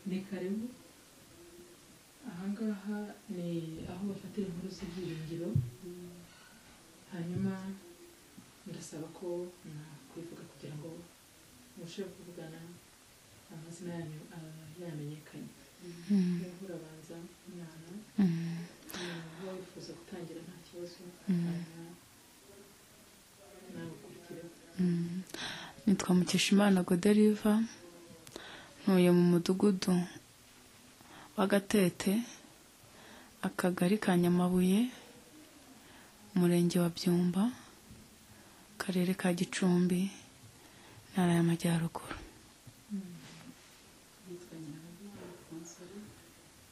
ni karibu ahangaha ni aho bafatira inkuru z'ibyiringiro hanyuma ndasaba ko mwakwivuga kugira ngo mubashe kuvugana amazina yanyu yamenyekanye niba urabanza umwana niba wifuza gutangira nta kibazo hanyuma nabukurikireho nitwa mukeshimana goderiva ntuye mu mudugudu w'agatete akagari ka nyamabuye umurenge wa byumba akarere ka gicumbi intara y'amajyaruguru yitwa nyirahabura konsore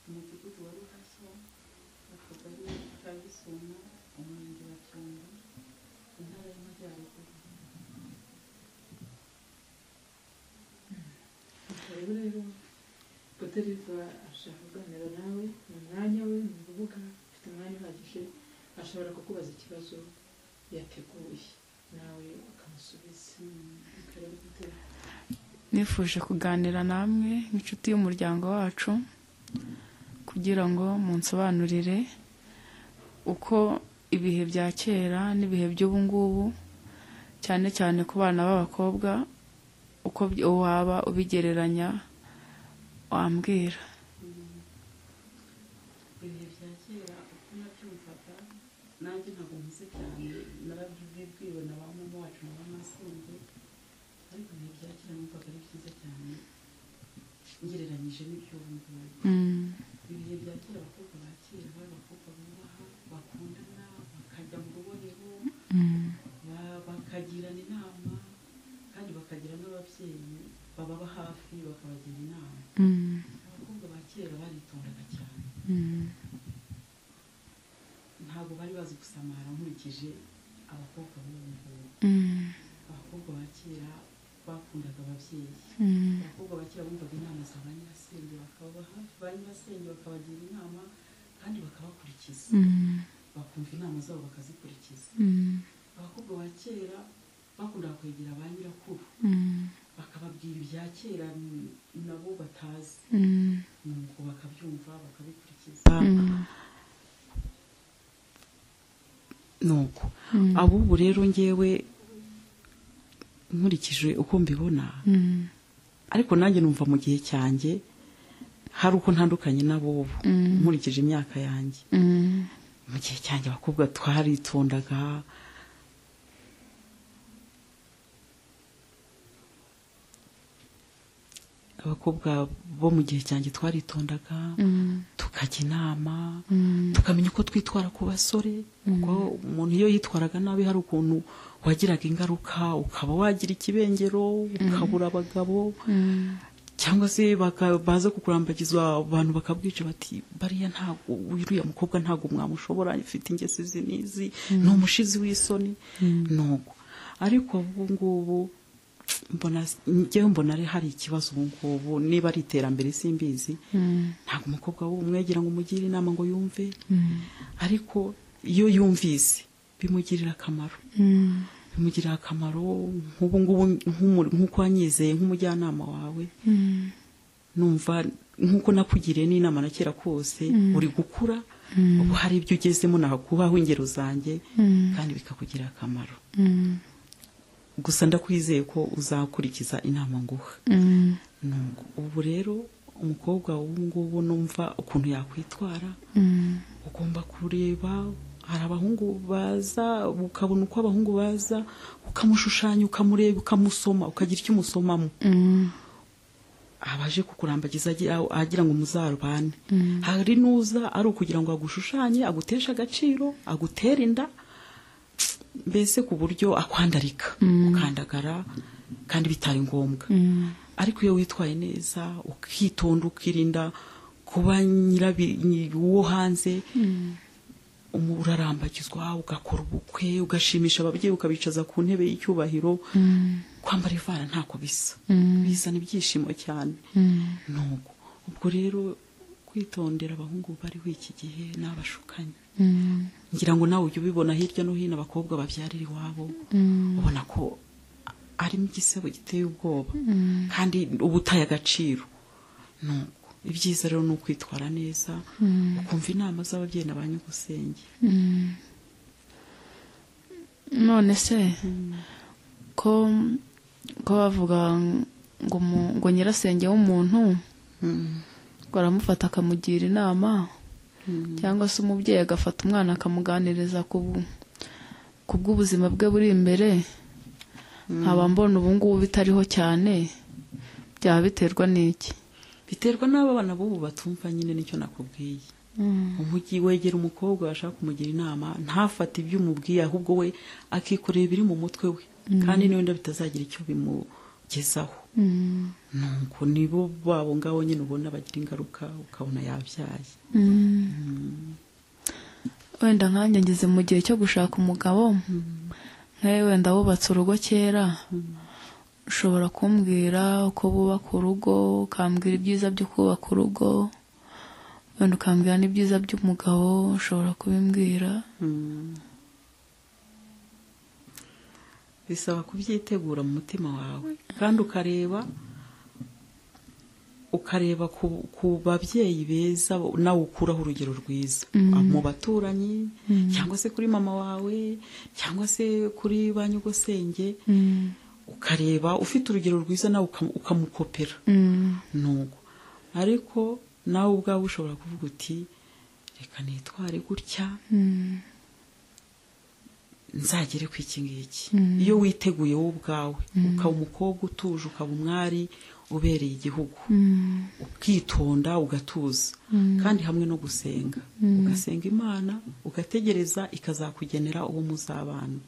umudugudu wa ruhashya akagari ka gisuma umurenge wa cyumba intara y'amajyaruguru rero rero Goderiva ashaka kuganira nawe ni umwanya we ni urubuga ufite umwanya uhagije ashobora kukubaza ikibazo yateguye nawe ukamusubiza akareba gutera nifuje kuganira namwe nk'inshuti y'umuryango wacu kugira ngo munsobanurire uko ibihe bya kera n'ibihe by'ubu ngubu cyane cyane ku bana b'abakobwa uko by- waba ubigereranya wambwira ibihe bya kera uko nabyumvaga nanjye ntabwo mpuze cyane narabyibwiwe na ba mama wacu na ba masenge ariko ibihe bya kera numvaga ari byiza cyane ngereranyije n'iby'ubu ngubu Mm, ibihe bya kera abakobwa ba kera bari abakobwa bubaha bakundana bakajya mu rubohero mm, ba- bakagirana inama kandi bakagira n'ababyeyi bababa hafi bakabagira inama mm, abakobwa ba kera baritondaga cyane mm, ntabwo bari bazi gusamara nkurikije abakobwa b'ubu ngubu mm, abakobwa ba kera bakundaga ababyeyi mm, abakobwa ba kera bumvaga inama za ba nyirasenge bakababa hafi ba nyirasenge bakabagira inama kandi bakabakurikiza mm, bakumva inama zabo bakazikurikiza mm, abakobwa ba kera bakundaga kwegera ba nyirakuru mm, bakababwira ibya kera n- nabo batazi mm, nuko bakabyumva bakabikurikiza mm, nuko mm, abubu rero ngewe nkurikije uko mbibona mm, ariko nanjye numva mu gihe cyanjye hari uko ntandukanye n'abubu Mm. nkurikije imyaka yanjye mm. mu gihe cyanjye abakobwa twaritondaga abakobwa bo mu gihe cyanjye twaritondaga Mm, tukajya inama mm, tukamenya uko twitwara ku basore kuko umuntu iyo yitwaraga nabi hari ukuntu wagiraga ingaruka ukaba wagira ikibengero ukabura abagabo mm, cyangwa se baka- baza kukurambagizwa abantu bakabwica bati bariya ntabwo uriya mukobwa ntabwo mwamushobora afite ingeso izi n'izi ni umushizi w'isoni nuko ariko ubu ngubu mbona njyewe mbona ari- hari ikibazo ubu ngubu niba ari iterambere simbizi mm, ntabwo umukobwa w'umwegira ngo umugire inama ngo yumve mm, ariko iyo yumvise bimugirira akamaro mm, bimugirira akamaro nk'ubu ngubu nk'umu- nk'uko wanyizeye nk'umujyanama wawe mm, numva nk'uko nakugiriye n'inama na kera kose uri gukura ubu hari ibyo ugezemo nakubaho ingero zanjye Mm. kandi bikakugirira akamaro mm, gusa ndakwizeye ko uzakurikiza inama nguha mm, Nuko ubu rero umukobwa w'ubu ngubu numva ukuntu yakwitwara mm, ugomba kureba hari abahungu baza ukabona uko abahungu baza ukamushushanya ukamureba ukamusoma ukagira icyo umusomamo mm, abaje kukurambagiza agira agira ngo muzarubane Mm. hari n'uza ari ukugira ngo agushushanye aguteshe agaciro agutere inda mbese ku buryo akwandarika ukandagara kandi bitari ngombwa mm, ariko iyo witwaye neza ukitonda ukirinda kuba nyirabi nyi- uwo hanze umu- urarambagizwa ugakora ubukwe ugashimisha ababyeyi ukabicaza ku ntebe y'icyubahiro kwambara ivara ntako bisa bizana ibyishimo cyane nuko ubwo rero kwitondera abahungu bariho iki gihe ni abashukanyi mm, ngira ngo nawe ujye ubibona hirya no hino abakobwa babyarira iwabo ubona ko a- arimo igisebo giteye ubwoba kandi uba utaye agaciro nuko ibyiza rero ni ukwitwara neza ukumva inama z'ababyeyi na ba nyir'ugusenge none se ko ko bavuga ngo umu- ngo nyirasenge w'umuntu ngo aramufata akamugira inama cyangwa se umubyeyi agafata umwana akamuganiriza ku bu- ku bw'ubuzima bwe buri imbere nkaba mbona ubu ngubu bitariho cyane byaba biterwa n'iki biterwa n'aba bana b'ubu batumva nyine nicyo nakubwiye umujyi wegera umukobwa washaka kumugira inama ntafate ibyo umubwiye ahubwo we akikorera ibiri mu mutwe we kandi n'ubundi bitazagira icyo bimugezaho nuko nibo babo ngabo nyine ubona bagira ingaruka ukabona yabyaye wenda nkanjye ngeze mu gihe cyo gushaka umugabo nkawe wenda wubatse urugo kera ushobora kumbwira uko bubaka urugo ukambwira ibyiza byo kubaka urugo wenda ukambwira n'ibyiza by'umugabo ushobora kubimbwira bisaba kubyitegura mu mutima wawe kandi ukareba ukareba ku, ku babyeyi beza bo- nawe ukuraho urugero rwiza mu baturanyi cyangwa se kuri mama wawe cyangwa se kuri ba nyugusenge ukareba ufite urugero rwiza nawe ukam- ukamukopera nuko ariko nawe ubwawe ushobora kuvuga uti reka nitware gutya nzagere ku iki ngiki iyo witeguye wowe ubwawe ukaba umukobwa utuje ukaba umwari ubereye igihugu ukitonda ugatuza kandi hamwe no gusenga ugasenga imana ugategereza ikazakugenera uwo muzabana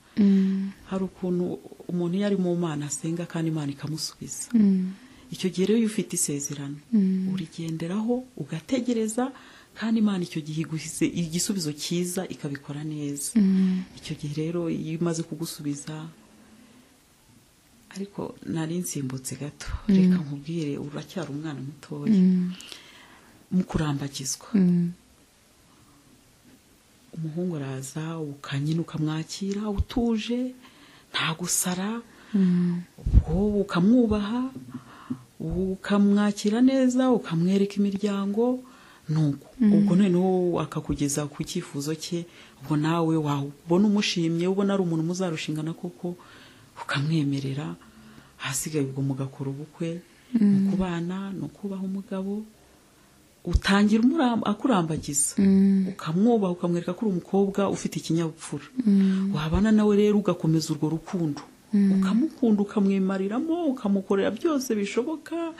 hari ukuntu umuntu iyo ari mu mana asenga kandi imana ikamusubiza icyo gihe rero iyo ufite isezerano urigenderaho ugategereza kandi imana icyo gihe iguhize igisubizo cyiza ikabikora neza icyo gihe rero iyo imaze kugusubiza ariko nari nsimbutse gato reka nkubwire uracyari umwana mutoya mu kurambagizwa umuhungu araza ukanyina ukamwakira utuje nta gusara ubwo ukamwubaha ukamwakira neza ukamwereka imiryango nuko ubwo noneho akakugeza ku cyifuzo cye ubwo nawe wabona umushimye ubona ari umuntu muzarushingana koko ukamwemerera ahasigaye ubwo mugakora ubukwe ni ukubana ni ukubaha umugabo utangira umura- akurambagiza ukamwubaha ukamwereka ko uri umukobwa ufite ikinyabupfura wabana nawe rero ugakomeza urwo rukundo ukamukunda ukamwimariramo ukamukorera byose bishoboka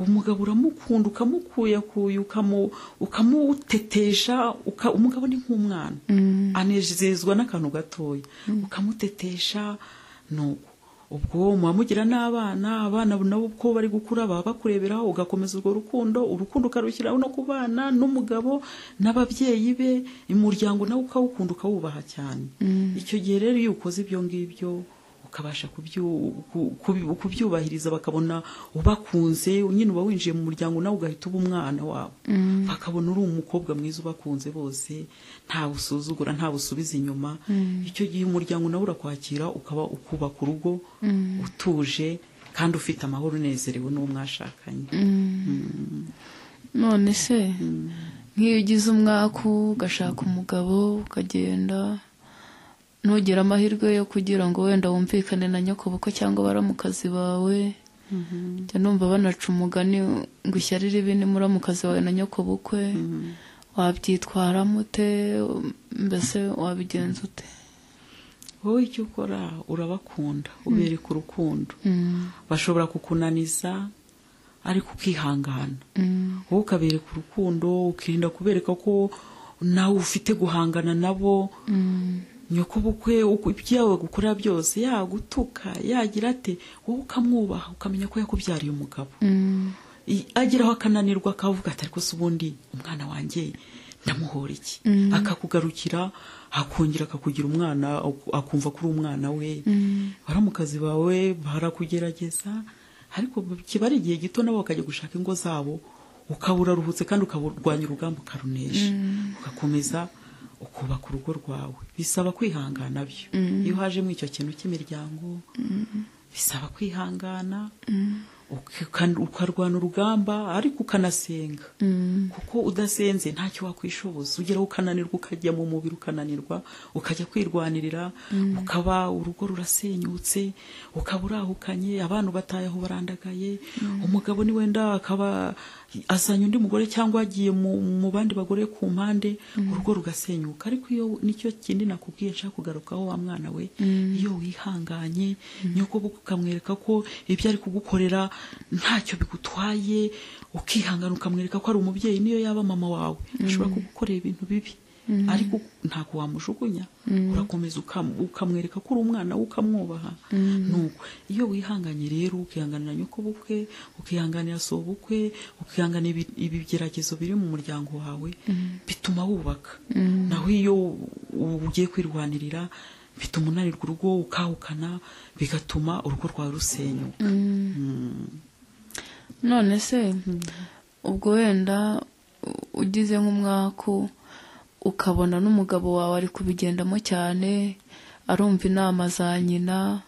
umugabo uramukunda ukamukuyakuya ukamu- ukamutetesha uka- umugabo ni nk'umwana anezezwa n'akantu gatoya ukamutetesha nuko ubwo muba mugira n'abana abana nabo uko bari gukura baba bakureberaho ugakomeza urwo rukundo urukundo ukarushyiraho no ku bana n'umugabo n'ababyeyi be umuryango nawe ukawukunda ukawubaha cyane icyo gihe rero iyo ukoze ibyo ngibyo ukabasha kubyu- ku- ku- kubyubahiriza bakabona ubakunze nyine uba winjiye mu muryango nawe ugahita uba umwana wabo bakabona uri umukobwa mwiza ubakunze bose nta usuzugura nta busubiza inyuma icyo gihe umuryango nawe urakwakira ukaba ukubaka urugo utuje kandi ufite amahoro unezerewe n'uwo mwashakanye none se nk'iyo ugize umwaku ugashaka umugabo ukagenda ntugire amahirwe yo kugira ngo wenda wumvikane na nyokobukwe cyangwa baramukazi bawe njya numva banaca umugani ngo ishyari ribini muramukazi wawe na nyokobukwe wabyitwaramo ute mbese wabigenza ute wowe icyo ukora urabakunda ubereka urukundo bashobora kukunaniza ariko ukihangana wowe ukabereka urukundo ukirinda kubereka ko nawe ufite guhangana nabo nyokobukwe uko ibyo gukorera byose yagutuka yagira ate wowe ukamwubaha ukamenya ko yakubyariye umugabo I- ageraho akananirwa akavuga ati ariko se ubundi umwana wanjye ndamuhora iki akakugarukira akongera akakugira umwana aku- akumva ko uri umwana we baramukazi bawe barakugerageza ariko kiba ari igihe gito nabo bakajya gushaka ingo zabo ukaba uraruhutse kandi ukaburwanya urugamba ukarunesha ugakomeza ukubaka urugo rwawe bisaba kwihangana byo iyo haje muri icyo kintu cy'imiryango bisaba kwihangana ukikan- ukarwana urugamba ariko ukanasenga kuko udasenze ntacyo wakwishoboza ugeraho ukananirwa ukajya mu mubiri ukananirwa ukajya kwirwanirira ukaba urugo rurasenyutse ukaba urahukanye abantu bataye aho barandagaye umugabo ni wenda akaba azanye undi mugore cyangwa yagiye mu, mu bandi bagore ku mpande urugo rugasenyuka ariko iyo nicyo kindi nakubwiye nshaka kugarukaho wa mwana we iyo wihanganye nyoko ukamwereka ko ibyo ari kugukorera ntacyo bigutwaye ukihangana ukamwereka ko ari umubyeyi niyo yaba mama wawe ashobora kugukorera ibintu bibi ariko ntabwo wamujugunya urakomeza ukam- ukamwereka ko uri umwana we ukamwubaha nuko iyo wihanganye rero ukihanganira nyokobukwe ukihanganira sobukwe ukihanganira ibi- ibigeragezo biri mu muryango wawe bituma wubaka naho iyo u- ugiye kwirwanirira bituma unanirwa urugo ukahukana bigatuma urugo rwawe rusenyuka none se ubwo wenda u- ugize nk'umwaku ukabona n'umugabo wawe ari kubigendamo cyane arumva inama za nyina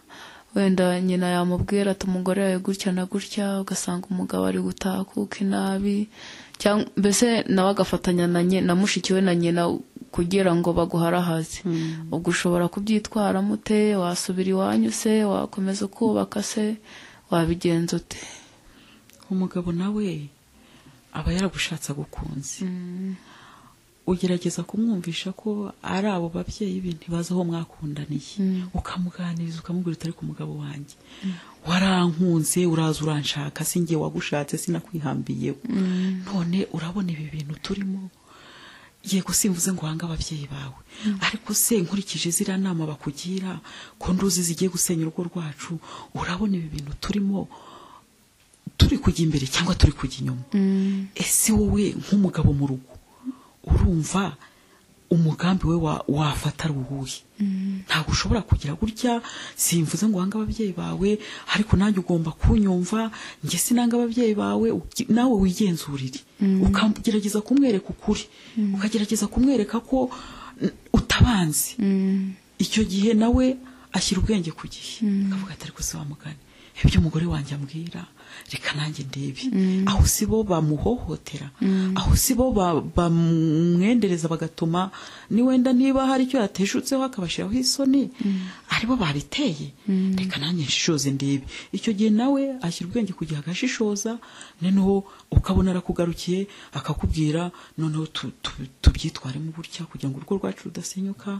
wenda nyina yamubwira ati umugore yawe gutya na gutya ugasanga umugabo ari gutakuka inabi cyangwa mbese nawe agafatanya na nyi- na mushiki we na nyina kugira ngo baguharahaze ubwo ushobora kubyitwaramo ute wasubira iwanyu se wakomeza ukubaka se wabigenza ute umugabo nawe aba yaragushatse agukunze ugerageza kumwumvisha ko ari abo babyeyi be ntibazi aho mwakundaniye ukamuganiriza ukamubwira utari ku mugabo wanjye warankunze uraza uranshaka si njye wagushatse sinakwihambiyeho none urabona ibi bintu turimo yego simvuze ngo uhange ababyeyi bawe ariko se nkurikije ziriya nama bakugira ko nduzi zigiye gusenya urugo rwacu urabona ibi bintu turimo turi kujya imbere cyangwa turi kujya inyuma ese wowe nk'umugabo mu rugo urumva umugambi we wa- wafata ari uwuhe ntabwo ushobora kugira gutya simvuze ngo uhange ababyeyi bawe ariko nanjye ugomba kunyumva njye sinanga ababyeyi bawe uki- nawe wigenzurire ukagerageza kumwereka ukuri ukagerageza kumwereka ko n- utabanzi icyo gihe nawe ashyira ubwenge ku gihe akavuga ati ariko si wamugani ibyo umugore wanjye ambwira reka nanjye ndebe aho si bo bamuhohotera aho si bo ba- bamwendereza bagatuma ni wenda niba hari icyo yateshutseho akabashyiraho isoni aribo babiteye reka nanjye nshishoze ndebe icyo gihe nawe ashyira ubwenge ku gihe agashishoza noneho ukabona arakugarukiye akakubwira noneho tu- tu- tubyitwaremo gutya kugira ngo urugo rwacu rudasenyuka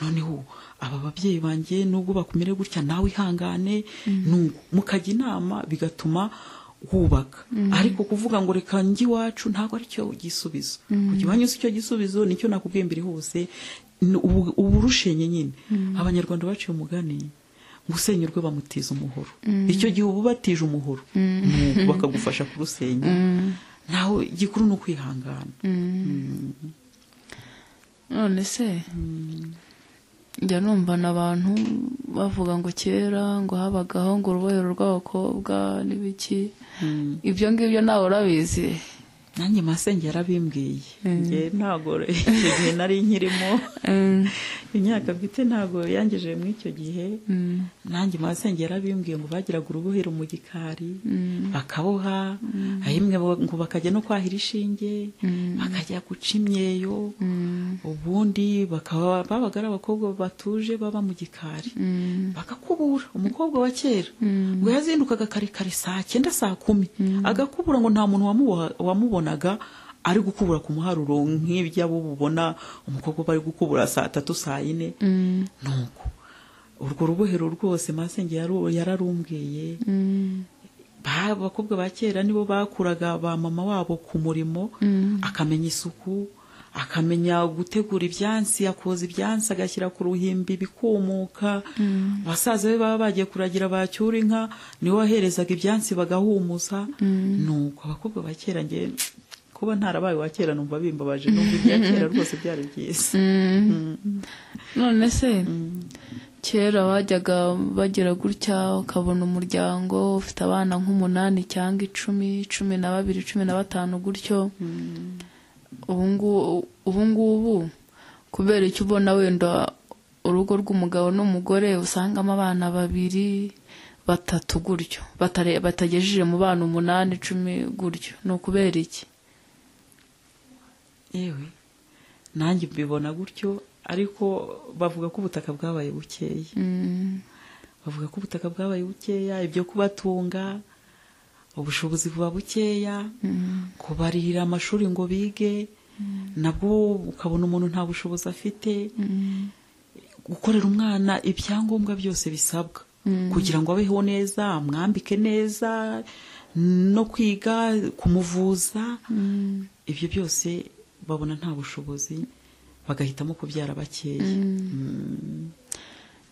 noneho aba babyeyi banjye nubwo bakumire gutya nawe ihangane nubwo mukajya inama bigatuma wubaka ariko kuvuga ngo reka njye iwacu ntabwo ari cyo gisubizo kujya iwanyu si cyo gisubizo nicyo nakubwiye mbere hose Ni ubu- uburushenye nyine abanyarwanda baciye umugani ngo usenyurwe bamutiza umuhoro icyo gihe uba ubatije umuhoro Nuko bakagufasha kurusenya naho igikuru ni ukwihangana none se njya numva na abantu bavuga ngo kera ngo habagaho ngo urubohero rw'abakobwa n'ibiki ibyo ngibyo ntawe urabizi nanjye masenge yarabimbwiye njye ntabwo icyo gihe nari nkirimo Mm, imyaka bwite ntabwo yangejeje muri icyo gihe mm, nanjye masenge yarabimbwiye ngo bagiraga urubohero mu gikari mm, bakaboha rimwe bo- ngo bakajya no kwahira ishinge bakajya guca imyeyo mm, ubundi bakaba babaga ari abakobwa batuje baba mu gikari mm, bagakubura umukobwa wa kera Mm. ngo yazindukaga kare kare saa cyenda saa kumi agakubura ngo nta muntu wamuboha- wamubonaga ari gukubura ku muharuro nk'iby'abo bubona umukobwa bari gukubura saa tatu saa yine mm, nuko urwo rubohero rwose masenge yaru- yararumbwiye mm, ba- abakobwa ba kera nibo bakuraga ba mama wabo ku murimo akamenya isuku akamenya gutegura ibyansi akoza ibyansi agashyira ku ruhimbi bikumuka basaza be baba bagiye kuragira bacyura inka niwe waherezaga ibyansi bagahumuza nuko abakobwa ba kera nge kuba ntarabaye wa kera numva bimbabaje numva ibya kera rwose byari byiza mm. none se kera bajyaga bagira gutya ukabona umuryango ufite abana nk'umunani cyangwa icumi cumi na babiri cumi na batanu gutyo ubungubu ubungubu kubera icyo ubona wenda urugo rw'umugabo n'umugore usangamo abana babiri batatu gutyo batare- batagejeje mu bana umunani icumi gutyo ni ukubera iki yewe nanjye mbibona gutyo ariko bavuga ko ubutaka bwabaye bukeya bavuga ko ubutaka bwabaye bukeya ibyo kubatunga ubushobozi buba bukeya kubarihira amashuri ngo bige nabwo ukabona umuntu nta bushobozi afite gukorera umwana ibyangombwa byose bisabwa kugira ngo abeho neza amwambike neza no kwiga kumuvuza ibyo byose babona nta bushobozi bagahitamo kubyara bakeya Mm.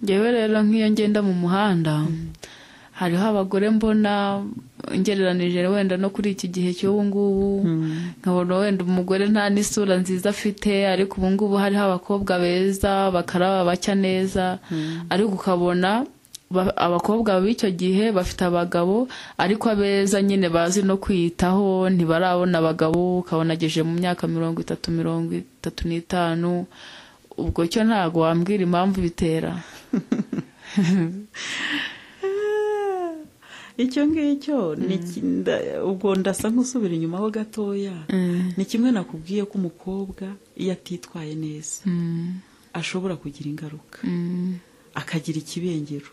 ngewe rero nk'iyo ngenda mu muhanda hariho abagore mbona ngereranije wenda no kuri iki gihe cy'ubu ngubu nkabona wenda umugore nta n'isura nziza afite ariko ubu ngubu hariho abakobwa beza bakaraba bacya neza ariko ukabona ba- abakobwa b'icyo gihe bafite abagabo ariko abeza nyine bazi no kwiyitaho ntibarabona abagabo ukabona ageje mu myaka mirongo itatu mirongo itatu n'itanu ubwo cyo ntabwo wambwira impamvu bitera icyo ngicyo ni ki- nda- ubwo ndasa nk'usubira inyuma ho gatoya ni kimwe nakubwiye ko umukobwa iyo atitwaye neza ashobora kugira ingaruka akagira ikibengero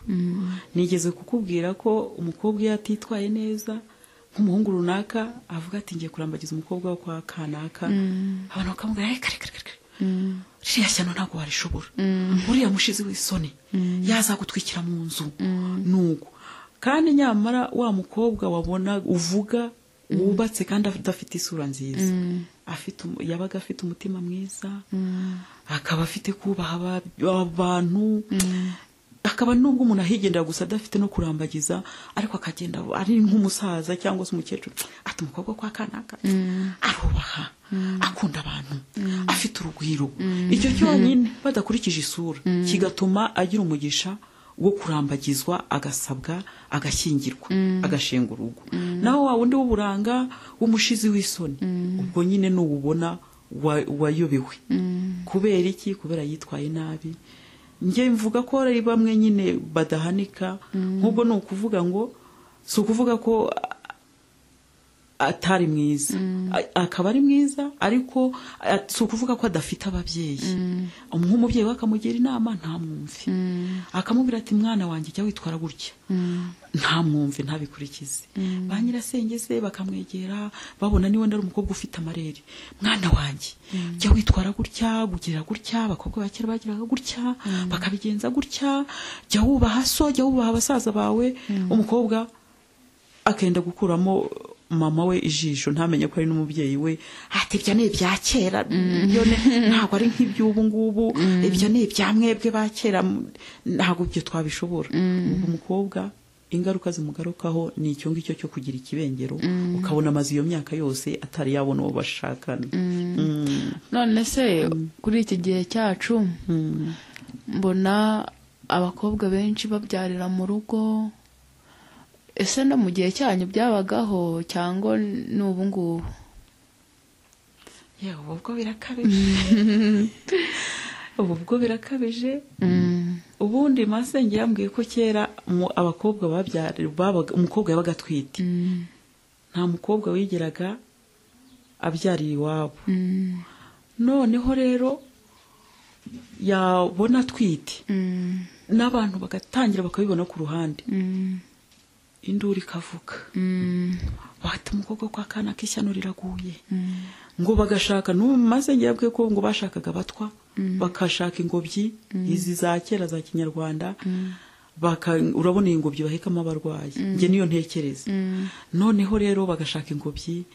nigeze kukubwira ko umukobwa iyo atitwaye neza nk'umuhungu runaka avuga ati ngiye kurambagiza umukobwa wo kwa kanaka abantu bakamubwira "Hey, kare kare kare kare." ririya shyano ntabwo warishobora uriya mushizi w'isoni yazagutwikira mu nzu nuko kandi nyamara wa mukobwa wabona uvuga wubatse kandi adafite isura nziza afite umu- yabaga afite umutima mwiza akaba afite kubaha aba- abantu akaba nubwo umuntu ahigendera gusa adafite no kurambagiza ariko akagenda ari nk'umusaza cyangwa se umukecuru ati umukobwa kwa kanaka arubaha akunda abantu afite urugwiro icyo cyonyine badakurikije isura kigatuma agira umugisha wo kurambagizwa agasabwa agashyingirwa agashinga urugo naho wa wundi w'uburanga w'umushizi w'isoni ubwo nyine n'uwubona wa- wayobewe kubera iki kubera yitwaye nabi njye mvuga ko ari bamwe nyine badahanika nk'ubwo ni ukuvuga ngo si ukuvuga ko a- atari mwiza A- akaba ari mwiza ariko a- si ukuvuga ko adafite ababyeyi nk'umubyeyi we akamugira inama ntamwumve akamubwira ati mwana wanjye jya witwara gutya ntamwumve ntabikurikize ba nyirasenge se bakamwegera babona niba ari umukobwa ufite amarere mwana wanjye jya witwara gutya ugira gutya abakobwa ba kera bagiraga gutya bakabigenza gutya jya wubaha so jya wubaha basaza bawe umukobwa akenda gukuramo mama we ijisho ntamenye ko ari n'umubyeyi we ati ibyo ni ibya kera byo ni- ntabwo ari nk'iby'ubu ngubu ibyo ni ibya mwebwe ba kera m- ntabwo ibyo twabishobora ubwo umukobwa ingaruka zimugarukaho ni icyo ngicyo cyo kugira ikibengero ukabona amaze iyo myaka yose atari yabona uwo bashakana Mm. none se kuri iki gihe cyacu Mm. mbona abakobwa benshi babyarira mu rugo ese no mu gihe cyanyu byabagaho cyangwa ni ubu ngubu yewe ubwo birakabije ubu bwo birakabije ubundi masenge yambwiye ko kera mu- abakobwa babyara babaga- umukobwa yabaga atwite nta mukobwa wigeraga abyarira iwabo noneho rero yabona atwite n'abantu bagatangira bakabibona ku ruhande induru ikavuga bati umukobwa kwa kana k'ishyano riraguye ngo bagashaka n'ubu masenge yabwiye ko ngo bashakaga abatwa bakashaka ingobyi izi za kera za kinyarwanda baka- urabona iyi ngobyi bahekamo abarwayi njye niyo ntekereza noneho rero bagashaka ingobyi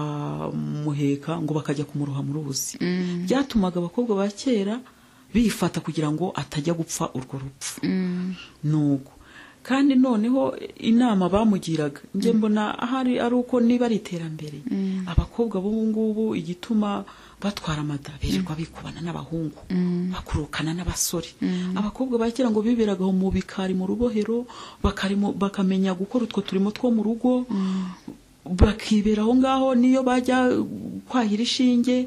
bakamuheka ngo bakajya kumuroha mu ruzi byatumaga abakobwa ba kera bifata kugira ngo atajya gupfa urwo rupfu nuko kandi noneho inama bamugiraga njye mbona ahari ari uko niba ari iterambere abakobwa b'ubu ngubu igituma batwara amada birirwa bikubana n'abahungu bakurukana n'abasore abakobwa ba kera ngo biberaga mu bikari mu rubohero bakarimo- bakamenya gukora utwo turimo two mu rugo bakibera aho ngaho niyo bajya kwahira ishinge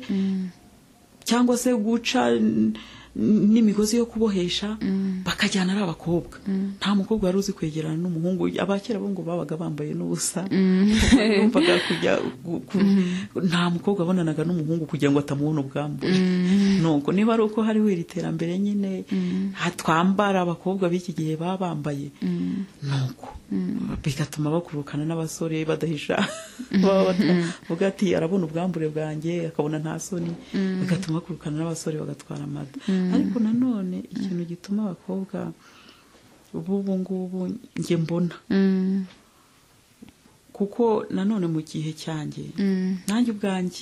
cyangwa se guca n- n- n'imigozi yo kubohesha bakabikora akajyana ari abakobwa nta mukobwa wari uzi kwegerana n'umuhungu abakera bo ngo babaga bambaye n'ubusa yumvaga kujya gu- gu- nta mukobwa abonanaga n'umuhungu kugira ngo atamubona ubwambure nuko niba ari uko hariho iri terambere nyine ha- twambara abakobwa b'iki gihe baba bambaye nuko bigatuma bakurukana n'abasore badahisha baba bavuga ati arabona ubwambure bwanjye akabona nta soni bigatuma bakurukana n'abasore bagatwara amada ariko nanone ikintu gituma abakobwa b'ubu ngubu njye mbona kuko nanone mu gihe cyanjye nanjye ubwanjye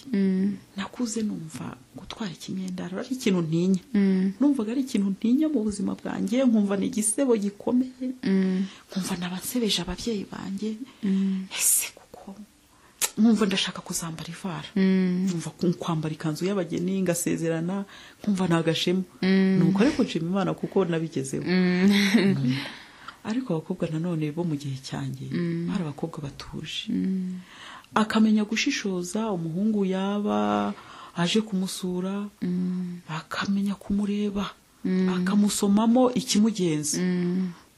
nakuze numva gutwara ikinyendaro ari ikintu ntinya numvaga ari ikintu ntinya mu buzima bwanjye nkumva ni igisebo gikomeye nkumva nabansebeje ababyeyi banjye ese kuko nkumva ndashaka kuzambara ivara nkumva ku- kwambara ikanzu y'abageni ngasezerana nkumva nta gashema nuko ariko nshima imana kuko nabigezeho ariko abakobwa nanone bo mu gihe cyanjye bari abakobwa batuje akamenya gushishoza umuhungu yaba aje kumusura akamenya kumureba akamusomamo ikimugenza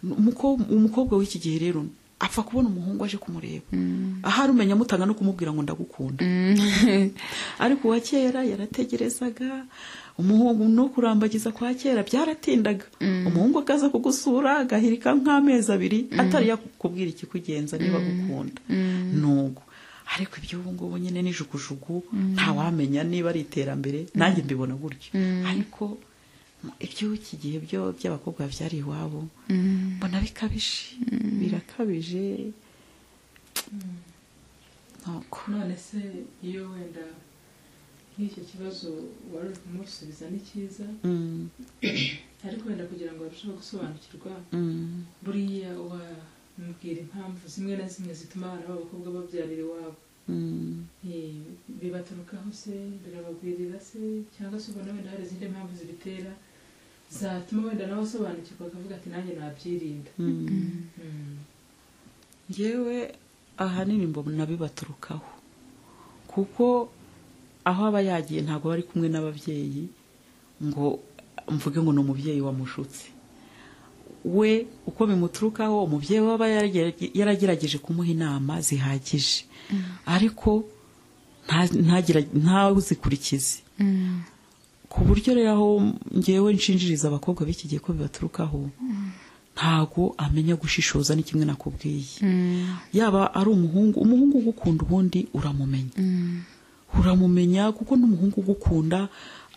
Umuko- umukobwa w'iki gihe rero apfa kubona umuhungu aje kumureba ahari umenya amutanga no kumubwira ngo ndagukunda ariko uwa kera yarategerezaga umuhungu no kurambagiza kwa kera byaratindaga umuhungu akaza kugusura agahirika nk'amezi abiri atari yakubwira ikikugenza niba agukunda nugo ariko iby'ubu ngubu nyine n'ijugujugu ntawamenya niba ari iterambere nanjye mbibona gutyo ariko iby'iki gihe byo by'abakobwa byari iwabo mbona bikabije birakabije nuko none se iyo wenda nk'icyo kibazo wari uri kumusubiza ni cyiza Mm, ariko wenda kugira ngo barusheho gusobanukirwa mm, buriya wamubwira impamvu zimwe na zimwe zituma abana b'abakobwa babyarira iwabo mm. Eh, bibaturukaho se birabagwirira se cyangwa se ubona wenda hari izindi mpamvu zibitera zatuma wenda nawe asobanukirwa akavuga ati nanjye nabyirinda njyewe ahanini mbona bibaturukaho kuko aho aba yagiye ntabwo bari kumwe n'ababyeyi ngo mvuge ngo ni umubyeyi wamushutse we uko bimuturukaho umubyeyi we aba yarage- yaragerageje kumuha inama zihagije ariko nta- ntagira- ntazikurikize ku buryo rero aho ngewe nshinjiriza abakobwa b'iki gihe ko bibaturukaho ntago amenya gushishoza ni kimwe nakubwiye yaba ari umuhungu umuhungu ugukunda ubundi uramumenya uramumenya kuko n'umuhungu ugukunda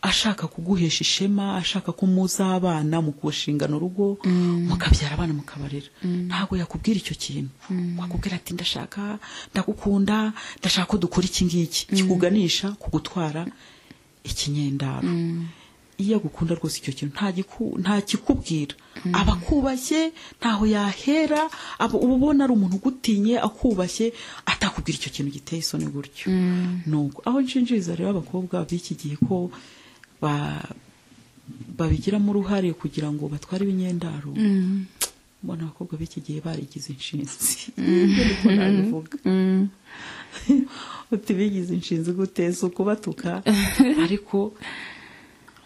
ashaka kuguhesha ishema ashaka ko muzabana mukushinga urugo mukabyara abana mukabarera ntabwo yakubwira icyo kintu wakubwira ati ndashaka ndagukunda ndashaka ko dukora iki ngiki kikuganisha kugutwara ikinyendaro iyo agukunda rwose icyo kintu nta giku- nta kikubwira aba akubashye ntaho yahera aba uba ubona ari umuntu ugutinye akubashye atakubwira icyo kintu giteye isoni gutyo nuko aho nshinjiriza rero abakobwa b'iki gihe ko ba- babigiramo uruhare kugira ngo batware ibinyendaro mbona abakobwa b'iki gihe barigize inshinzi niko nabivuga uti bigize inshinzi gute si ukubatuka ariko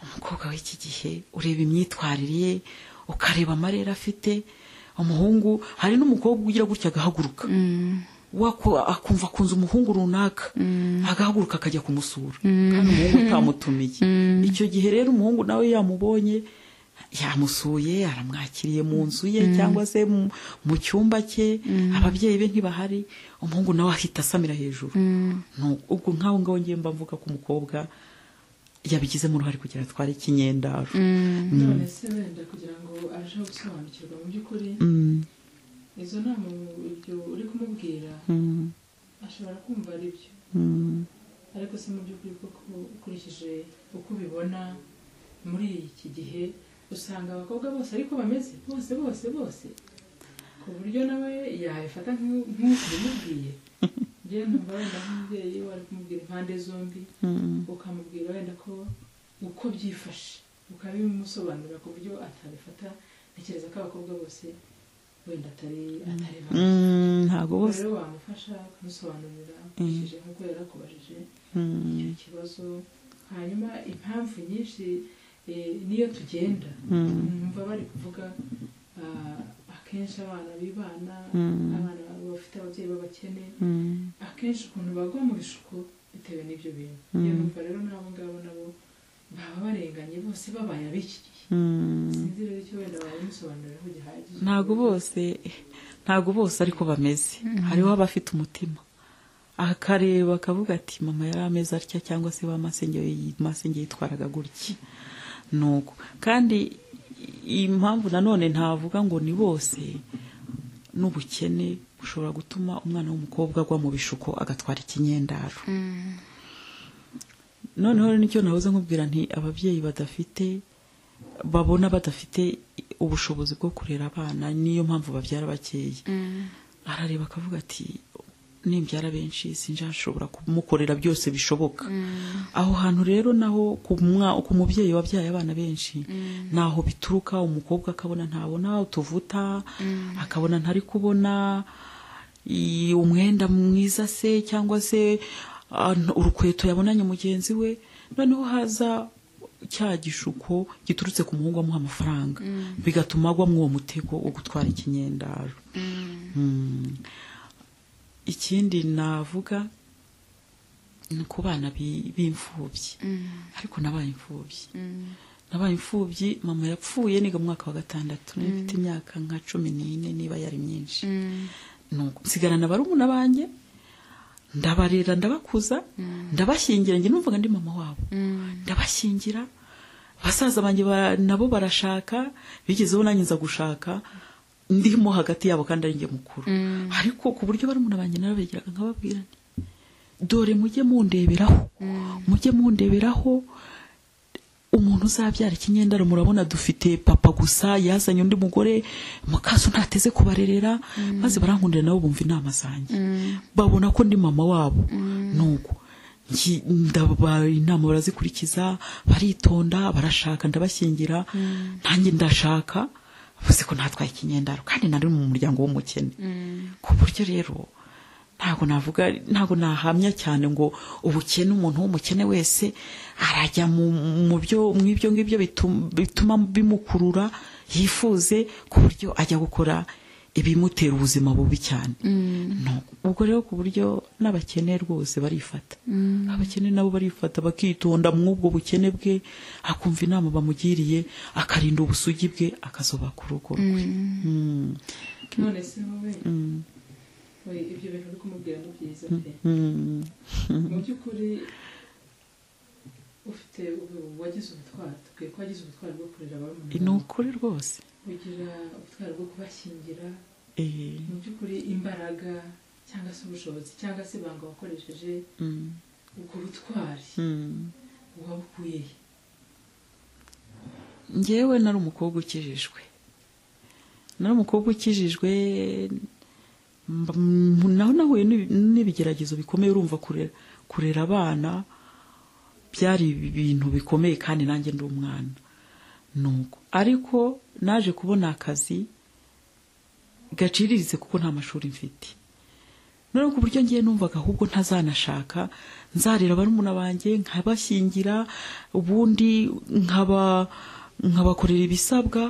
umukobwa w'iki gihe ureba imyitwarire ye ukareba amarere afite umuhungu hari n'umukobwa ugira gutya agahaguruka Wako- akumva akunze umuhungu runaka agahaguruka akajya kumusura kandi umuhungu utamutumiye icyo gihe rero umuhungu nawe yamubonye yamusuye aramwakiriye mu nzu ye cyangwa se mu mu cyumba cye ababyeyi be ntibahari umuhungu nawe ahita asamira hejuru Nu- ubwo nk'aho ngaho ngiye mba mvuga ko umukobwa yabigizemo uruhare kugira ngo atware ikinyendaro none se wenda kugira ngo arusheho gusobanukirwa mu by'ukuri Mm, izo nama ibyo uri kumubwira mm, ashobora kumva ari byo mm. ariko se mu by'ukuri koko ukurikije uko ubibona muri iki gihe usanga abakobwa bose ariko bameze bose bose bose ku buryo nawe yabifata nk'u- nk'uko ubimubwiye njyewe numva wenda nk'umubyeyi wari kumubwira impande zombi ukamubwira wenda ko uko byifashe ukabimusobanurira ku buryo atabifata ntekereza ko abakobwa bose wenda atari atari bamwe Mm, ntabwo bose rero wamufasha kumusobanurira ukurikije nk'uko yarakubajije Mm. icyo kibazo hanyuma impamvu nyinshi eh, n'iyo tugenda numva bari kuvuga ah, akenshi abana b'ibana abana bafite ababyeyi b'abakene akenshi ukuntu bagwa mu bishuko bitewe n'ibyo bintu niyo numva rero n'abo ngabo nabo baba barenganye bose babaye abishyigiye sinzi rero icyo wenda babimusobanurira ko gihagije ntabwo bose ntabwo bose ariko bameze hariho abafite umutima akareba akavuga ati mama yari ameze atya cyangwa se ba masenge masenge yitwaraga gutya nuko kandi impamvu nanone ntavuga ngo ni bose n'ubukene bushobora gutuma umwana w'umukobwa agwa mu bishuko agatwara ikinyendaro noneho rero nicyo nahoze nkubwira nti ababyeyi badafite babona badafite ubushobozi bwo kurera abana niyo mpamvu babyara bakeya arareba akavuga ati nimbyara benshi sinjya nshobora kumukorera byose bishoboka aho hantu rero naho ku mwa- ku mubyeyi wabyaye abana benshi naho bituruka umukobwa akabona ntabona utuvuta akabona ntari kubona i- umwenda mwiza se cyangwa se ah, n- urukweto yabonanye mugenzi we noneho haza cya gishuko giturutse ku muhungu amuha amafaranga bigatuma agwa muri uwo mutego wo gutwara ikinyendaro Mm. ikindi navuga ni ku bana bi- b'imfubyi ariko nabaye imfubyi nabaye imfubyi mama yapfuye niga mu mwaka wa gatandatu nari mfite imyaka nka cumi n'ine niba yari myinshi nuko nsigarana barumuna banjye ndabarera ndabakuza ndabashyingira njye numvaga ndi mama wabo ndabashyingira basaza banjye ba- nabo barashaka bigezeho nanjye nza gushaka ndimo hagati yabo kandi ari njye mukuru ariko ku buryo barumuna banjye narabegeraga nkababwira nti dore mujye mundeberaho mujye mundeberaho umuntu uzabyara ikinyendaro murabona dufite papa gusa yazanye undi mugore mukaso ntateze kubarerera maze barankundira nabo bumva inama zanjye babona ko ndi mama wabo nuko ngi- ndaba inama barazikurikiza baritonda barashaka ndabashyingira nanjye ndashaka bavuze ko natwaye ikinyendaro kandi nari mu muryango w'umukene ku buryo rero ntabwo navuga ntabwo nahamya cyane ngo ubukene umuntu w'umukene wese arajya mu mu byo mu ibyo ngibyo bitum- bituma bimukurura yifuze ku buryo ajya gukora ibimutera ubuzima bubi cyane No. ubwo rero ku buryo n'abakene rwose barifata abakene nabo barifata bakitonda mw'ubwo bukene bwe akumva inama bamugiriye akarinda ubusugi bwe akazoba ku rugo rwe Mm. none se wowe Mm. we, ibyo bintu uri kumubwira ni byiza pe Mm. mu by'ukuri ufite ubu- wagize ubutwari tubwiye ko wagize ubutwari bwo kurera barumuna ni bawe. ukuri rwose ugira ubutwari bwo kubashyingira Eh, mu by'ukuri imbaraga cyangwa se ubushobozi cyangwa se ibanga wakoresheje mm. ubwo butwari Mm. wabukuye he njyewe nari umukobwa ukijijwe nari umukobwa ukijijwe mba- m- naho nahuye n'ibi- n'ibigeragezo bikomeye urumva kurera kurera abana byari ibintu bikomeye kandi nanjye ndi umwana nuko ariko naje kubona akazi gaciriritse kuko nta mashuri mfite noneho ku buryo ngiye numvaga ahubwo ntazanashaka nzarira barumuna banjye nkabashyingira ubundi nkaba nkabakorera ibisabwa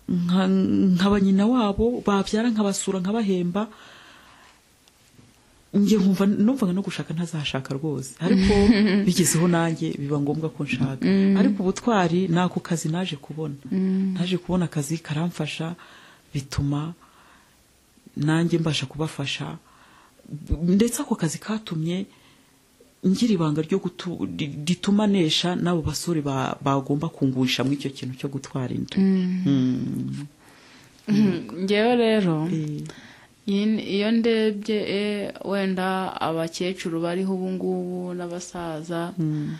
nka- nkaba nyina wabo babyara nkabasura nkabahemba njye nkumva numvaga no gushaka ntazashaka rwose ariko bigezeho nanjye biba ngombwa ko nshaka ariko ubutwari ni ako kazi naje kubona naje kubona akazi karamfasha bituma nanjye mbasha kubafasha ndetse ako kazi katumye ngira ibanga ryo gutu- ri- rituma nesha n'abo basore ba- bagomba kungurisha muri icyo kintu cyo gutwara inda Mm. ngewe rero Eh, iyi- iyo ndebye eh, wenda abakecuru bariho ubu ngubu n'abasaza mm,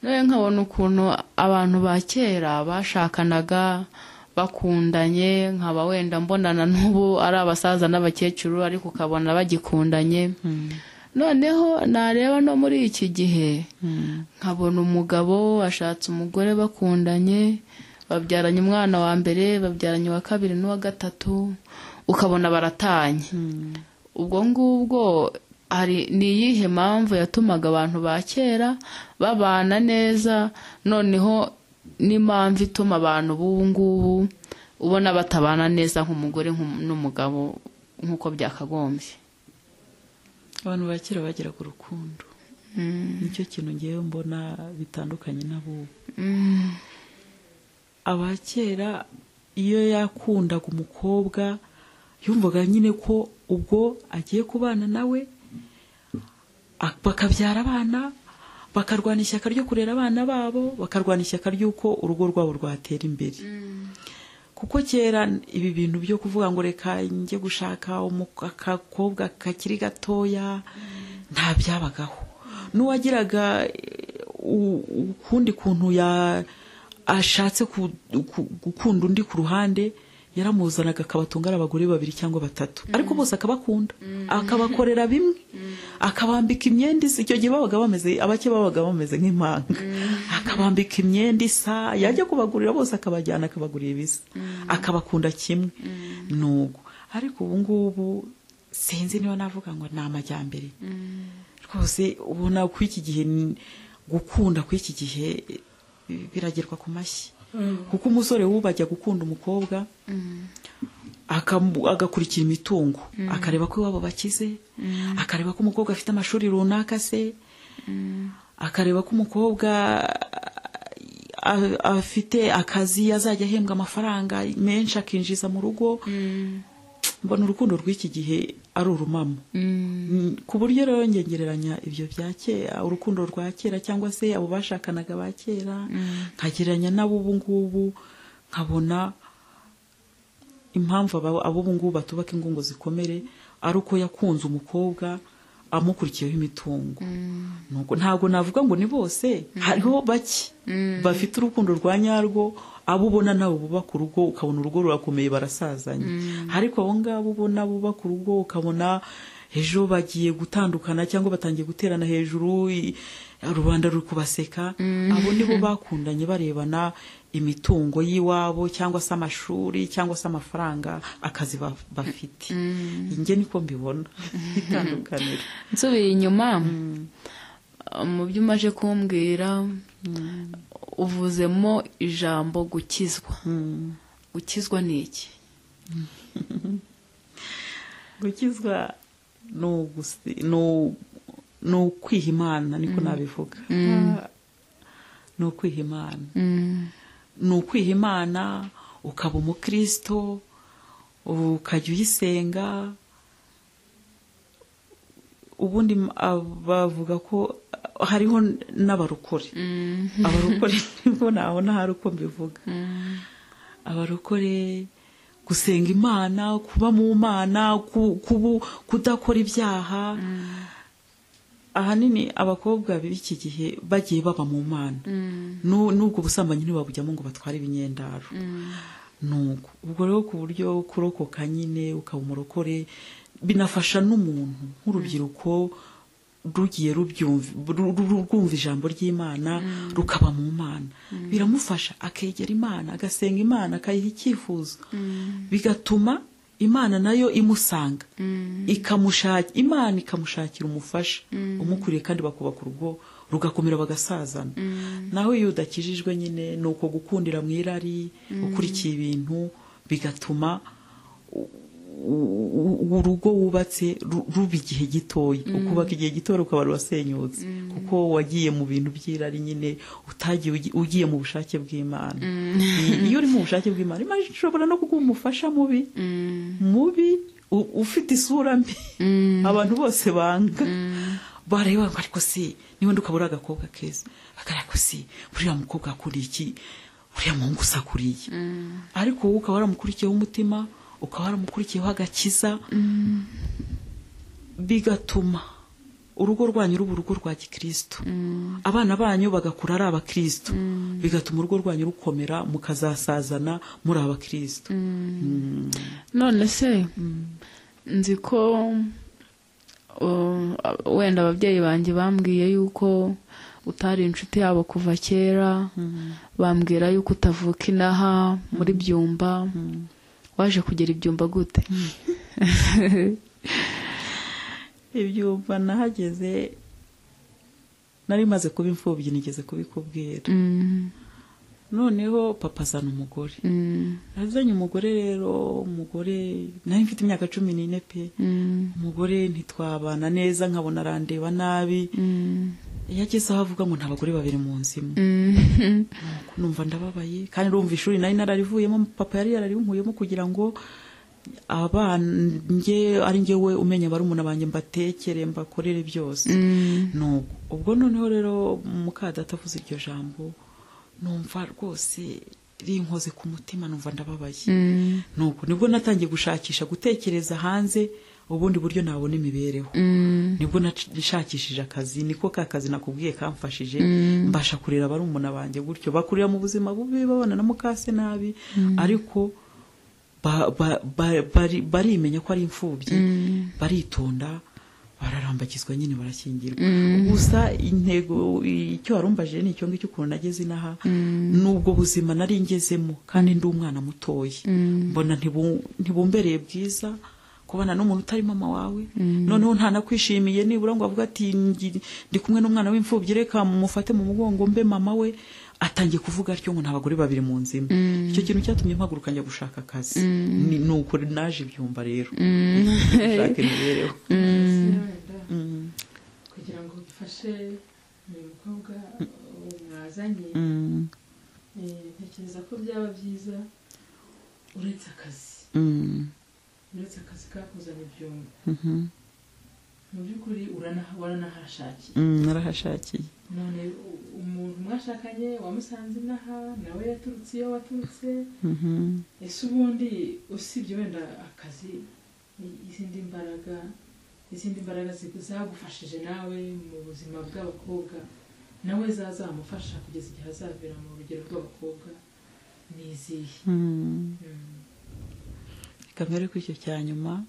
nawe nkabona ukuntu abantu ba kera bashakanaga bakundanye nkaba wenda mbonana n'ubu ari abasaza n'abakecuru ariko ukabona bagikundanye mm, noneho nareba no muri iki gihe mm, nkabona umugabo ashatse umugore bakundanye babyaranye umwana wa mbere babyaranye uwa kabiri n'uwa gatatu ukabona baratanye mm. ubwo ngubwo hari ni iyihe mpamvu yatumaga abantu ba kera babana neza noneho n'impamvu ituma abantu b'ubu ngubu ubona batabana neza nk'umugore nk'um- n'umugabo nk'uko byakagombye abantu ba kera bageraga urukundo nicyo kintu ngewe mbona bitandukanye n'abubu aba kera iyo yakundaga umukobwa yumvaga nyine ko ubwo agiye kubana nawe a- bakabyara abana bakarwana ishyaka ryo kurera abana babo bakarwana ishyaka ry'uko urugo rwabo rwatera imbere kuko kera ibi bintu byo kuvuga ngo reka njye gushaka umu- akakobwa kakiri gatoya nta byabagaho n'uwagiraga eh, u- ukundi kuntu ya ashatse ku- ku- gukunda undi ku ruhande yaramuzanaga akabatungara abagore babiri cyangwa batatu ariko bose akabakunda akabakorera bimwe akabambika imyenda isa icyo gihe babaga bameze abake babaga bameze nk'impanga akabambika imyenda isa yajya kubagurira bose akabajyana akabagurira ibisa akabakunda kimwe nugo ariko ubu ngubu sinzi niba navuga ngo ni amajyambere rwose ubona ko iki gihe ni- gukunda kw'iki gihe eh, biragerwa ku mashyi kuko umusore w'ubu ajya gukunda umukobwa akamu- agakurikira imitungo akareba ko iwabo bakize akareba ko umukobwa afite amashuri runaka se akareba ko umukobwa a- afite akazi azajya ahembwa amafaranga menshi akinjiza mu rugo mbona urukundo rw'iki gihe ari urumamo Mm, ku buryo rero njye ngereranya ibyo bya kera urukundo rwa kera cyangwa se abo bashakanaga ba kera nkagereranya n'ab'ubu ngubu nkabona impamvu aba- ab'ubu ngubu batubaka ingo ngo zikomere ari uko yakunze umukobwa amukurikiyeho imitungo Nuko ntabwo navuga ngo ni bose hariho bake bafite urukundo rwa nyarwo abo ubona nawe bubaka urugo ukabona urugo rurakomeye barasazanye ariko abo ngabo ubona bubaka urugo ukabona ejo bagiye gutandukana cyangwa batangiye guterana hejuru i- rubanda ruri kubaseka abo nibo bakundanye barebana imitungo y'iwabo cyangwa se amashuri cyangwa se amafaranga akazi ba- bafite njye niko mbibona itandukaniro nsubiye inyuma mu byo umaje kumbwira uvuzemo ijambo gukizwa gukizwa ni iki gukizwa ni ugusi- ni u- ni ukwiha imana niko nabivuga ni ukwiha imana ni ukwiha imana ukaba umukristo ukajya uyisenga ubundi m- ab- bavuga ko hariho n'abarokore abarokore nibwo nabona hari uko mbivuga abarokore gusenga imana kuba mu mana ku- kubu- kudakora ibyaha ahanini abakobwa b'iki gihe bagiye baba mu mana Nu- n'ubwo ubusambanyi ntibabujyamo ngo batware ibinyendaro nuko ubwo rero ku buryo kurokoka nyine ukaba umurokore binafasha n'umuntu nk'urubyiruko rugiye rubyumva- ru- ru- rwumva ijambo ry'imana rukaba mu mana biramufasha akegera imana agasenga imana akayiha icyifuzo bigatuma imana nayo imusanga ikamushaki imana ikamushakira umufasha umukuriye kandi bakubaka urugo rugakomera bagasazana naho iyo udakijijwe nyine ni uko gukundira mu irari ukurikiye ibintu bigatuma u- u- urugo wubatse ru- ruba igihe gitoya ukubaka igihe gitoya rukaba rurasenyutse kuko wagiye mu bintu by'irari nyine utagiye ugi- ugiye mu bushake bw'imana I- iyo uri mu bushake bw'imana imana ishobora no kuguha umufasha mubi mubi u- ufite isura mbi abantu bose banga bareba ngo ariko se niba ukaba uri agakobwa keza bakareba ko se buriya mukobwa akuriye iki uriya muhungu usakuriye ariko wowe ukaba waramukurikiyeho umutima ukaba waramukurikiyeho agakiza bigatuma urugo rwanyu ruba urugo rwa gikristo abana banyu bagakura ari abakristo bigatuma urugo rwanyu rukomera mukazasazana muri abakristo none se nzi ko uh, wenda ababyeyi banjye bambwiye yuko utari inshuti yabo kuva kera bambwira yuko utavuka inaha muri byumba waje kugera ibyumba gute ibyumva nahageze nari maze kuba imfubyi nigeze kubikubwira noneho papa azana umugore Mm, azanye umugore rero umugore nari mfite imyaka cumi n'ine pe mm, umugore ntitwabana neza nkabona arandeba nabi mm, yageze aho avuga ngo nta bagore babiri mu nzu imwe mm, numva ndababaye kandi urumva ishuri nari nararivuyemo papa yari yararinkuyemo kugira ngo abanjye ari njyewe umenya barumuna banjye mbatekere mbakorere byose mm, Nubwo- ubwo noneho rero mukadata avuze iryo jambo numva rwose rinkoze ku mutima numva ndababaye mm, Nubwo nibwo natangiye gushakisha gutekereza hanze ubundi buryo nabona imibereho mm, nibwo nashakishije akazi niko ka kazi nakubwiye kamfashije Mm. mbasha kurera abari umuntu banjye gutyo bakurira mu buzima bubi babana na mukase nabi ariko ba- ba- ba- bari- barimenya ko ari imfubyi baritonda bararambagizwa nyine barashyingirwa gusa intego icyo warumbaje ni icyo ngicyo ukuntu nageze inaha n'ubwo buzima nari ngezemo kandi ndi umwana mutoya mbona ntibu- ntibumbereye bwiza kubana n'umuntu utari mama wawe noneho ntanakwishimiye nibura ngo avuga ati "Ngi- ndi kumwe n'umwana w'imfubyi reka mufate mu mugongo mbe mama we atangiye kuvuga atyo ngo nta bagore babiri mu nzu imwe icyo kintu cyatumye mpaguruka njya gushaka akazi Ni- ni uko naje ibyumba rero gushaka imibereho wenda Mm, kugira ngo bifashe uyu mukobwa uwo mwazanye mm, eh, ntekereza ko byaba byiza uretse akazi mm, uretse akazi kakuzana ibyuma mhm, mu by'ukuri urana- waranahashakiye mm, narahashakiye none u- umuntu mwashakanye wamusanze inaha nawe yaturutse iyo waturutse Mhm, ese ubundi usibye wenda akazi i- izindi mbaraga izindi mbaraga zi- zagufashije nawe mu buzima bw'abakobwa nawe zazamufasha kugeza igihe azabera mu rugero rw'abakobwa ni izihe mm. Mm. reka mbere ku icyo cya nyuma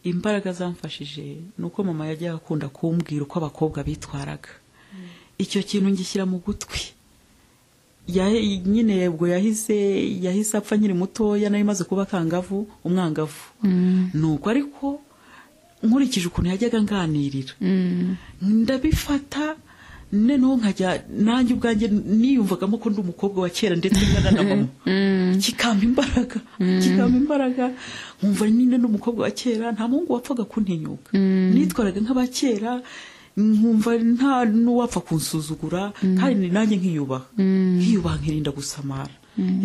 imbaraga zamfashije ni uko mama yajyaga akunda kumbwira uko abakobwa bitwaraga icyo kintu ngishyira mu gutwi Ya- nyine ubwo yahise yahise apfa nkiri mutoya nari maze kuba akangavu umwangavu mm, nuko ariko nkurikije ukuntu yajyaga anganirira mm, ndabifata noneho nkajya nanjye ubwanjye niyumvagamo ko ndi umukobwa wa kera ndetse ngana na mama mm, kikampa imbaraga kikampa imbaraga nkumva nyine ndi umukobwa wa kera nta muhungu wapfaga kuntinyuka Mm. nitwaraga nk'abakera nkumva nta n'uwapfa kunsuzugura kandi nanjye nkiyubaha mm, nkiyubaha nkirinda gusamara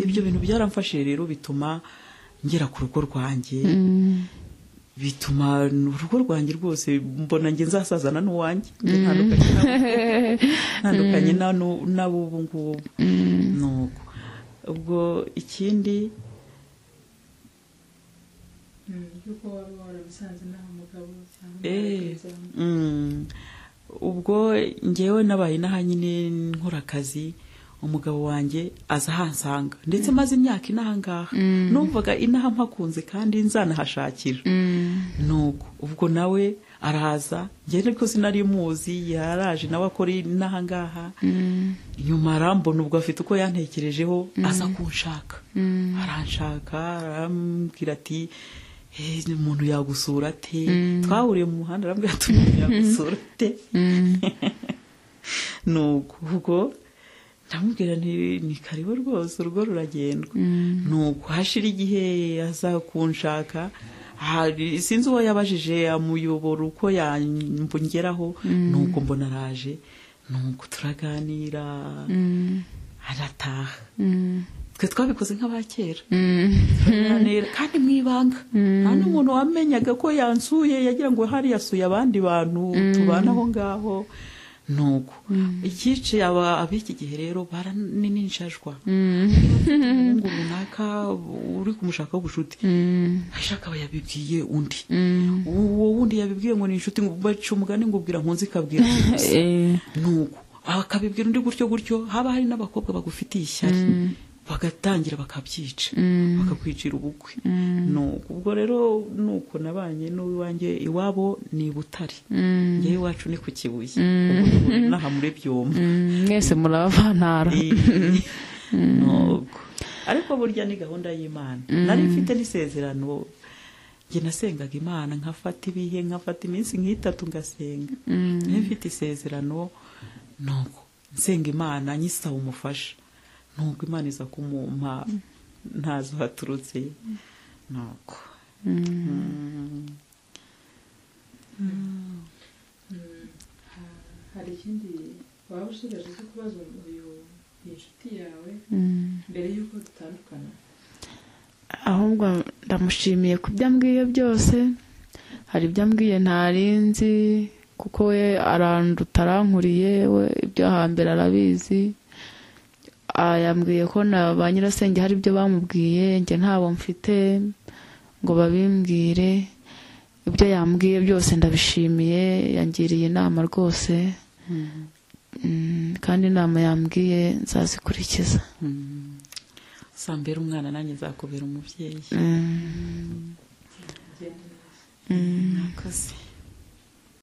ibyo bintu byaramfashije rero bituma ngera ku rugo rwanjye mm, bituma urugo rwanjye rwose mbona njye nzasazana n'uwanjye njye ntandukanye n'abo- ntandukanye na nu- n'abo ubu ngubu nuko ubwo ikindi yuko waba warabisanze naho umugabo cyangwa Eh, umugenzi wawe. mm, ubwo ngewe nabaye inaha nyine nkora akazi umugabo wanjye aza ahansanga ndetse maze imyaka inaha ngaha numvaga inaha mpakunze kandi nzanahashakira mm, nuko ubwo nawe araza njye ariko sinari muzi yaraje nawe akora inaha ngaha mm, nyuma arambona ubwo afite uko yantekerejeho aza kunshaka mm, aranshaka arambwira ati "Eh, umuntu yagusura ate Mm. twahuriye mu muhanda arambwira ati umuntu yagusura ate mm, nuko ubwo ndamubwira nti ni karibu rwose urugo ruragendwa mm, nuko hashira igihe aza kunshaka hari- sinzi uwo yabajije amuyobora uko yambongeraho nuko mbona araje nuko turaganira mm, arataha mm, twe twabikoze nk'abakera mm. Turananira, kandi mu ibanga nta n'umuntu wamenyaga ko yansuye yagira ngo hari yasuye abandi bantu tubana aho ngaho nuko ikice aba ab'iki gihe rero baraninjajwa umuhungu runaka uri kumushakaho ubucuti Mm, ashaka aba yabibwiye undi mm, uwo wundi yabibwiye ngo ni inshuti ngo baca umugani ngo ubwira nkunzi ikabwira nkunzi. eh, nuko akabibwira undi gutyo gutyo haba hari n'abakobwa bagufitiye ishyari bagatangira bakabyica Mm. bakakwicira ubukwe nuko ubwo rero nuko nabanye n'uwanjye iwabo ni i butare mm, ngewe iwacu ni ku kibuye ubwo n'ubu n'aha muri byombi mm, mwese murabavantara nuko ariko burya ni gahunda y'imana nari mfite n'isezerano njye nasengaga imana nkafata ibihe nkafata iminsi nk'itatu ngasenga nari mfite isezerano nuko nsenga imana nyisaba umufasha ntabwo imana iza kumumpa ntazo haturutse nuko hari ikindi waba ushigaje cyo kubaza uyu iyi nshuti yawe mbere y'uko dutandukana ahubwo ndamushimiye ku byo ambwiye byose hari ibyo ambwiye ntarinzi kuko we aranduta arankuriye we ibyo hambere arabizi Ah, yambwiye ko na ba nyirasenge hari ibyo bamubwiye njye ntabo mfite ngo babimbwire ibyo yambwiye byose ndabishimiye yangiriye inama rwose Mm, kandi inama yambwiye nzazikurikiza sambera umwana nanjye nzakubera umubyeyi Mm, bigenda neza mm. mwakoze